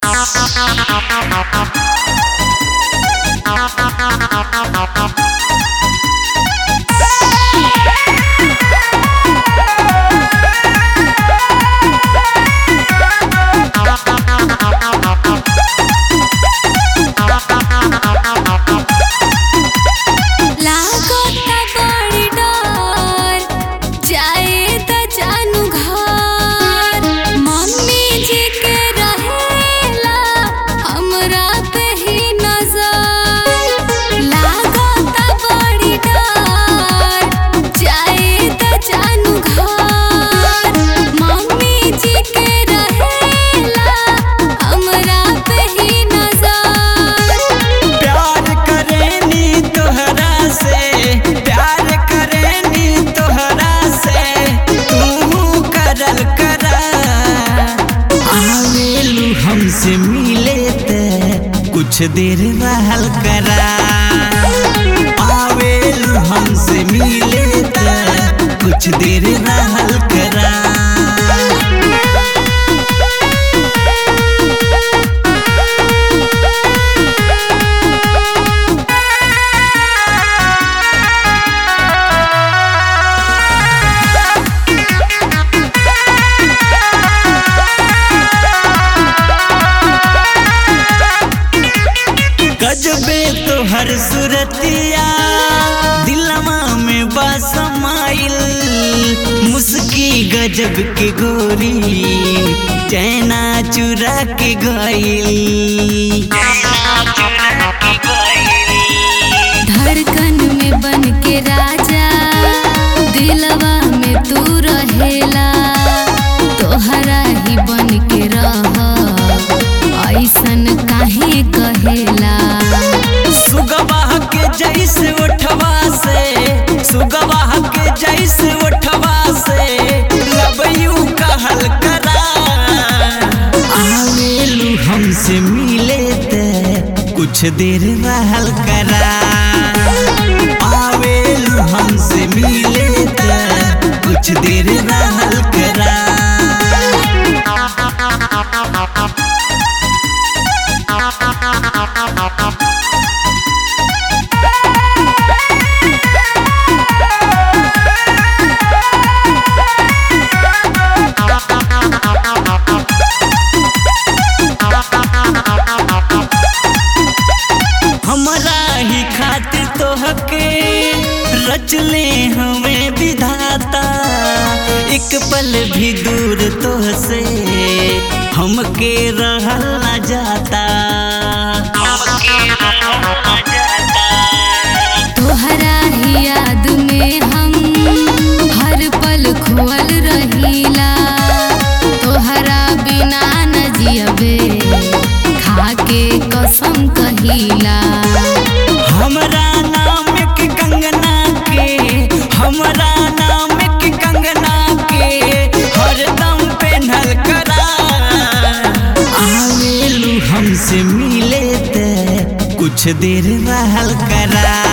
लागता बड़ी डर जाए त जानू घर मम्मी जी के रहेला हमरा पे ही नजर लागता बड़ी डर जाए त जानू घर मम्मी जी के रहेला हमरा पे ही नजर प्यार करेनी तोहरा से प्यार करेनी तोहरा से तू करल करा आवेलू हमसे मिले ते कुछ देर रहल करा आवेलू हमसे मिले ते कुछ देर रहल करा गजबे तोहर सुरतिया दिलवा में बसमाइल मुस्की गजब के गोरी चैना चुरा के गइल धड़कन में बन के राजा दिलवा में तू रहेला तोहरा ही बन के रह ऐसन काहे कहेला सुगवा के जैसे उठवा से सुगवा के जैसे उठवा से लबयू कहल करा आवेलू हमसे मिले ते कुछ देर रहल करा आवेलू हमसे मिले ते कुछ देर रहल करा हमरा ही खातिर तोहके रचले हमें विधाता एक पल भी दूर तोहसे हमके रहल न जाता तोहरा ही याद में हम हर पल खोल रहीला तोहरा बिना न जियबे खाके कसम कहिला हमरा नाम के कंगना के हमरा नाम के कंगना के हरदम पेन्हल करा आवेलू हमसे मिले ते कुछ देर रहल करा